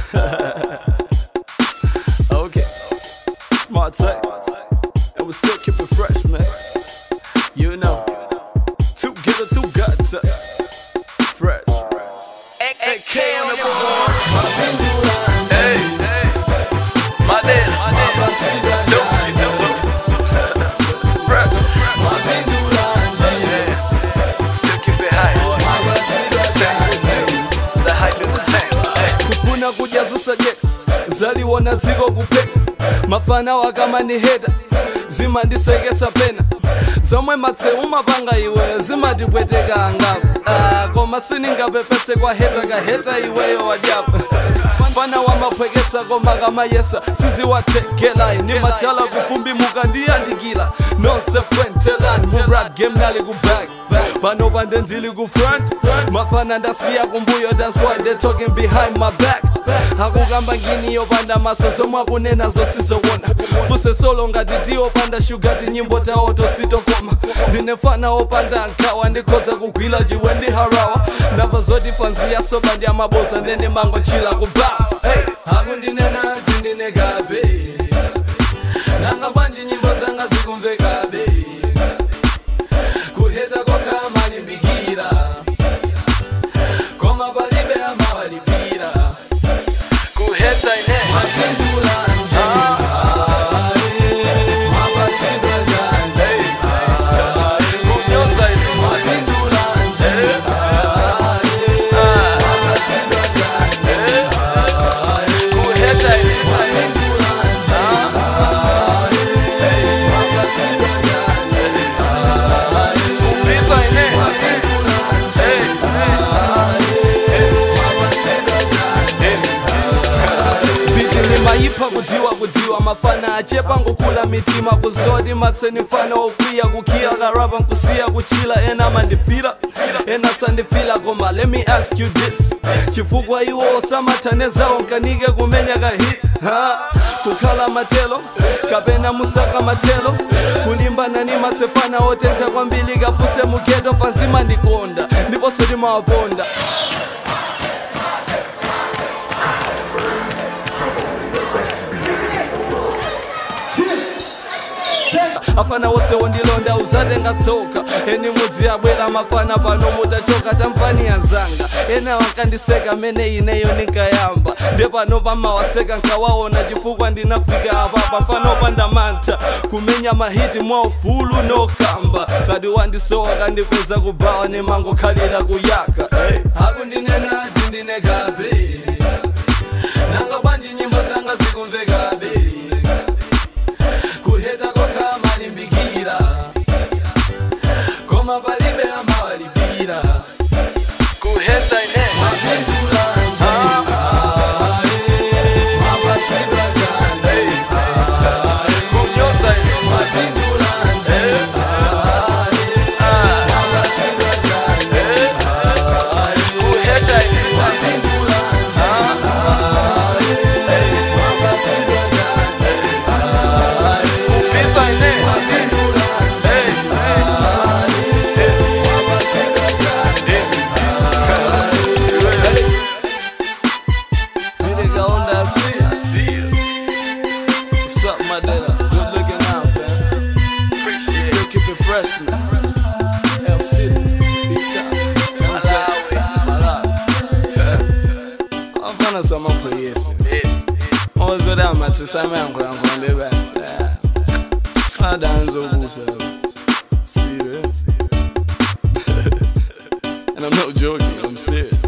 okay. Smart tech. And we still keep it fresh, man. You know. Two getter, two gutter. Fresh. AK on the board. Hey, hey. My dad, my dad. Don't you know? Fresh. Yeah. Still keep it high. Tank. The hype in the tank. Hey. kufuna kujazusa jeka zaliwona dziko kupeka mafana wakamaniheta zimandisekesa pena zomwe matseu mapanga iwe zimatipweteka angapo ah, koma siningapepese kwa heta kaheta iweyo wajapo mfana wamaphwekesa koma kamayesa siziwathekelayi ni mashala kufumbi mukandiyandikila nonse fwentelani murap game nali kuback pano pande ndili ku front mafana ndasiya kumbuyo that's why they talking behind my back akukamba ngini yopanda maso zomwe akunena zosizowona fuse solo ngati tiyopanda shugati nyimbo tawo tositokoma ndinefana opanda nkhawa ndikhoza kugwila chiwe ndi harawa ndamva zoti fanziya soba ndi amaboza ndene mangochila kubawa hey. akundinena tindinekabe nanga bwanji nyimbo zanga zikumvekabe kuheta kokha malimbikira koma palibe amawalipira kuheta ine mapindula kunyoza ine mapindula kuheta ine kupipa ine biti nimayipha kudziwa kudziwa mafana achepa ngokula mitima kuzoti matseni mfana okwiya kukhiya karapa nkusiya kuchila ena mandifila ena sandifila koma let me ask you this chifukwa iwo osamathanezawo nkanike kumenya kahi ha kukhala matelo kapena musaka matelo kulimbana ni matsefana otentha kwambiri kafuse mugeto fanzima ndikonda ndiponso timawaponda afana wose wondilonda uzatenga tsoka eni mudzi abwera mafana pano mutachoka tamfani yanzanga ena wakandiseka mene ineyo nikayamba nde pano pamawaseka nkawaona chifukwa ndinafika apa pafano pandamantha kumenya mahiti mwa ufulu nokamba kati wandisowa kandikuza kubawa nemangokhalira kuyaka hey. akundinena tindinekabe nanga bwanji nyimbo zanga zikumvekabe kuheta kokha malimbikira koma palibe amawalipira kuheta ine mapindula kunyoza ine mapindula kuheta ine mapindula kupipa ine Nigga on that seat. I see you. What's up, my nigga? Good looking out, man. Appreciate Still keep it fresh, man. L City, big time. You know what I'm saying? Wafana sama polisi. Ozoda matisame yangu yangu ndebasi. Adanzo kusa. Serious. And I'm not joking, I'm serious.